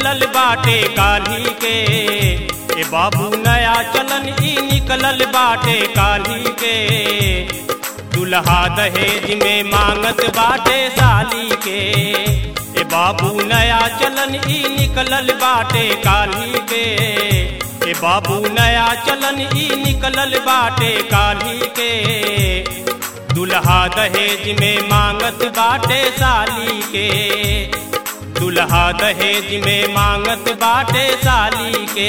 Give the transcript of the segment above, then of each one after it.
निकलल बाटे काली के ए बाबू नया चलन ई निकलल बाटे काली के दुल्हा दहेज में मांगत बाटे साली के ए बाबू नया चलन ई निकलल बाटे काली के ए बाबू नया चलन ई निकलल बाटे काली के दुल्हा दहेज में मांगत बाटे साली के दुल्हा दहेज में मांगत बाटे साली के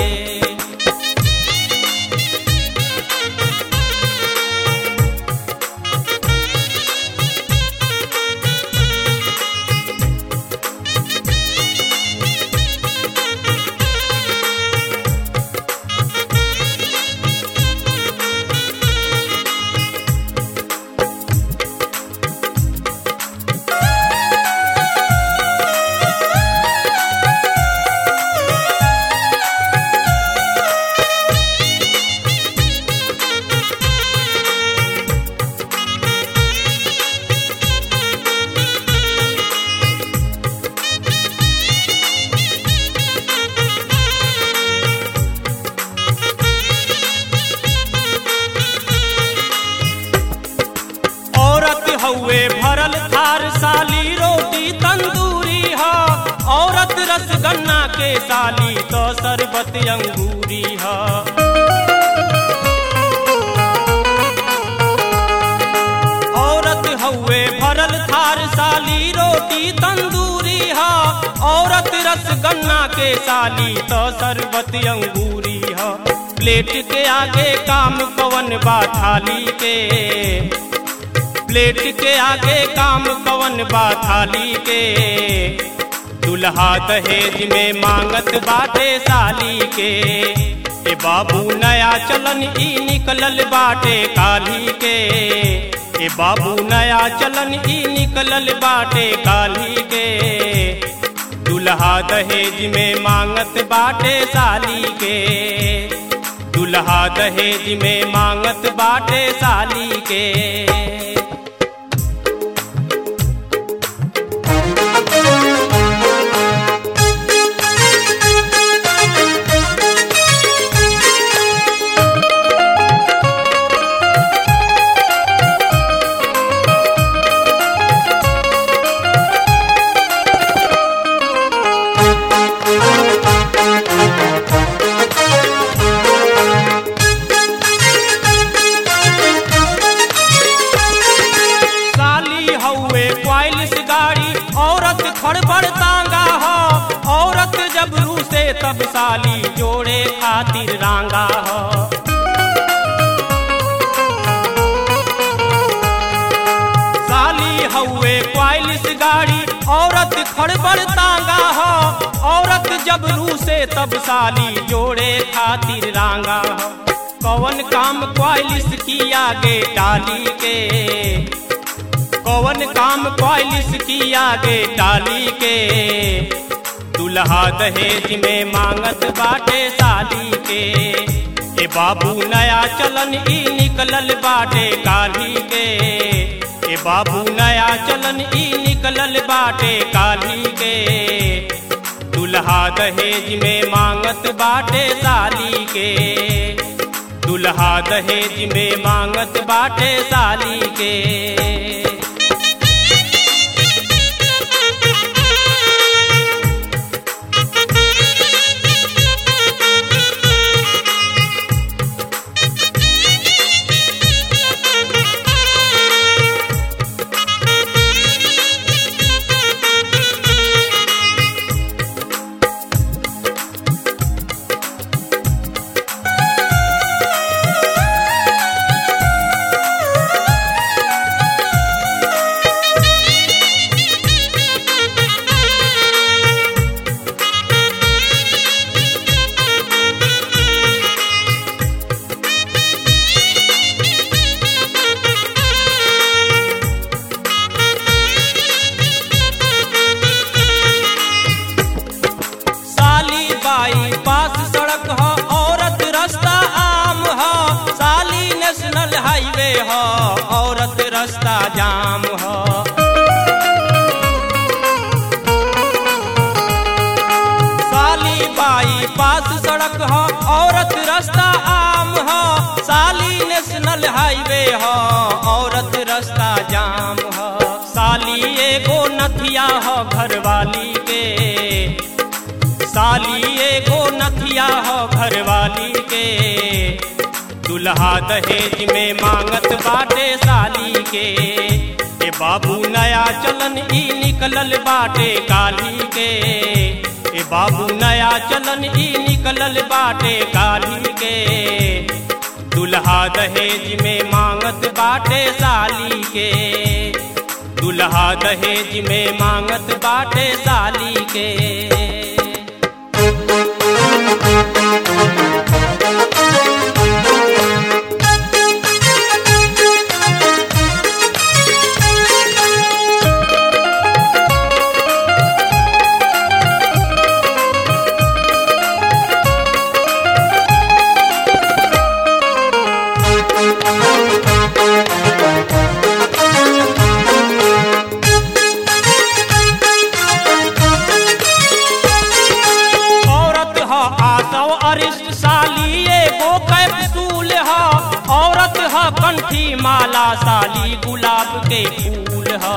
औरत हउए भरल थार साली रोटी तंदूरी ह औरत रसगन्ना के साली तो शरबत अंगूरी ह औरत हउए भरल थार साली रोटी तंदूरी ह औरत रसगन्ना के साली तो शरबत अंगूरी ह प्लेट के आगे काम कवन बा थाली के प्लेट के आगे काम कवन बा थाली के दुल्हा दहेज में मांगत बाटे साली के ए बाबू नया चलन ई निकलल बाटे काली के ए बाबू नया चलन ई निकलल बाटे काली के दुल्हा दहेज में मांगत बाटे साली के दुल्हा दहेज में मांगत बाटे साली के साली हउए क्वाइलिस गाड़ी औरत खड़बड़ तांगा हो औरत जब रूसे तब साली जोड़े खातिर रांगा हो साली हउए क्वाइलिस गाड़ी औरत खड़बड़ तांगा हो औरत जब रूसे तब साली जोड़े खातिर रांगा हो कौन काम क्वाइलिस की आगे डाली के कौन काम क्वालिस की आगे डाली के दुल्हा दहेज में मांगत बाटे साली के ए बाबू नया चलन ई निकलल बाटे काली के ए बाबू नया चलन ई निकलल बाटे काली के दुल्हा दहेज में मांगत बाटे साली के दुल्हा दहेज में मांगत बाटे साली के बाई पास सड़क ह औरत रास्ता आम ह साली नेशनल हाईवे ह औरत रास्ता जाम ह साली एगो नथिया ह घरवाली के साली एगो नथिया ह घरवाली के दुल्हा दहेज में मांगत बाटे साली के ए बाबू नया चलन ई निकलल बाटे काली के ए बाबू नया चलन ई निकलल बाटे काली के दुल्हा दहेज में मांगत बाटे साली के दुल्हा दहेज में मांगत बाटे साली के औरत ह आसव अरिष्ट साली एगो कैप्सूल ह औरत ह कंठी माला साली गुलाब के फूल ह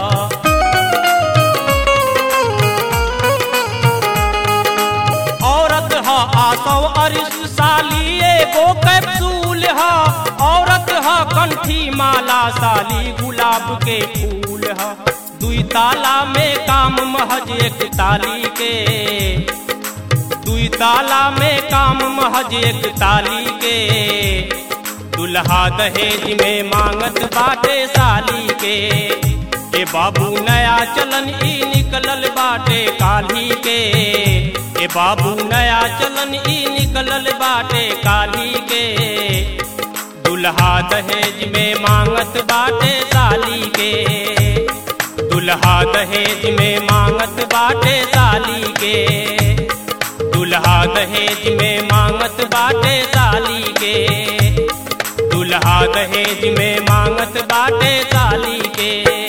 औरत ह आसव अरिष्ट साली एगो कैप्सूल ह औरत ह कंठी माला साली गुलाब के फूल ह दुई ताला में काम महज एक ताली के दुई ताला में काम महज एक ताली के दुल्हा दहेज में मांगत बाटे साली के ए बाबू नया चलन ई निकलल बाटे काली के ए बाबू नया चलन ई निकलल बाटे काली के दुल्हा दहेज में मांगत बाटे साली के दुल्हा दहेज में मांगत बाटे साली के दुल्हा दहेज में मांगत बाटे साली के दुल्हा दहेज में मांगत बाटे साली के